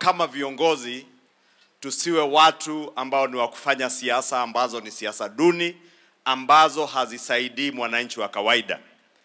kama viongozi tusiwe watu ambao ni wa kufanya siasa ambazo ni siasa duni ambazo hazisaidii mwananchi wa kawaida.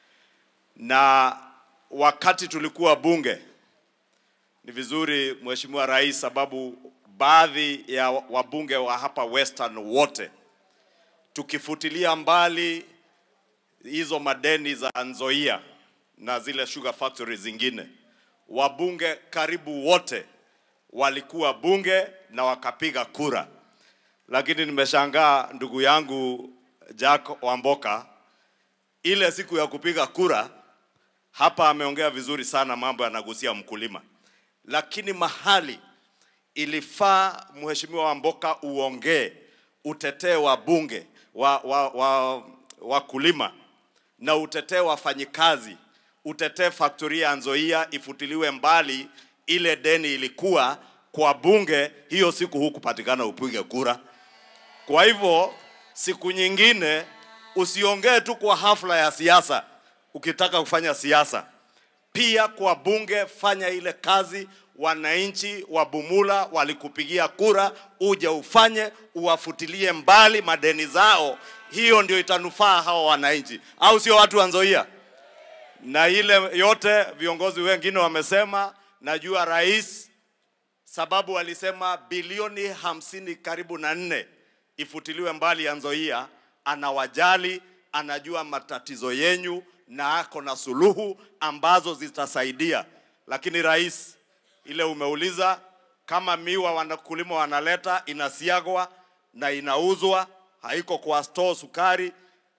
Na wakati tulikuwa bunge, ni vizuri Mheshimiwa Rais, sababu baadhi ya wabunge wa hapa Western wote tukifutilia mbali hizo madeni za Nzoia na zile sugar factory zingine, wabunge karibu wote walikuwa bunge na wakapiga kura, lakini nimeshangaa ndugu yangu Jack Wamboka, ile siku ya kupiga kura hapa ameongea vizuri sana, mambo yanagusia mkulima, lakini mahali ilifaa Mheshimiwa Wamboka uongee, utetee wa bunge wa, wa, wa, wakulima na utetee wafanyikazi, utetee faktoria ya Nzoia ifutiliwe mbali. Ile deni ilikuwa kwa bunge, hiyo siku hukupatikana upige kura. Kwa hivyo siku nyingine usiongee tu kwa hafla ya siasa, ukitaka kufanya siasa pia kwa bunge, fanya ile kazi wananchi wa Bumula walikupigia kura, uje ufanye, uwafutilie mbali madeni zao. Hiyo ndio itanufaa hawa wananchi, au sio? Watu wa Nzoia na ile yote viongozi wengine wamesema. Najua rais, sababu alisema bilioni hamsini karibu na nne ifutiliwe mbali ya Nzoia. Anawajali, anajua matatizo yenyu na ako na suluhu ambazo zitasaidia. Lakini rais, ile umeuliza kama miwa wanakulima wanaleta inasiagwa na inauzwa, haiko kwa store sukari,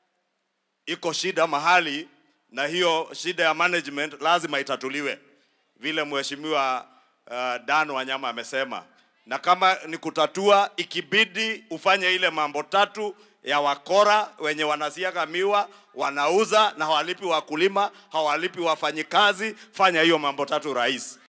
iko shida mahali, na hiyo shida ya management lazima itatuliwe vile mheshimiwa uh, Dan Wanyama amesema, na kama ni kutatua, ikibidi ufanye ile mambo tatu ya wakora wenye wanasiaga miwa wanauza na hawalipi wakulima, hawalipi wafanyikazi. Fanya hiyo mambo tatu rais.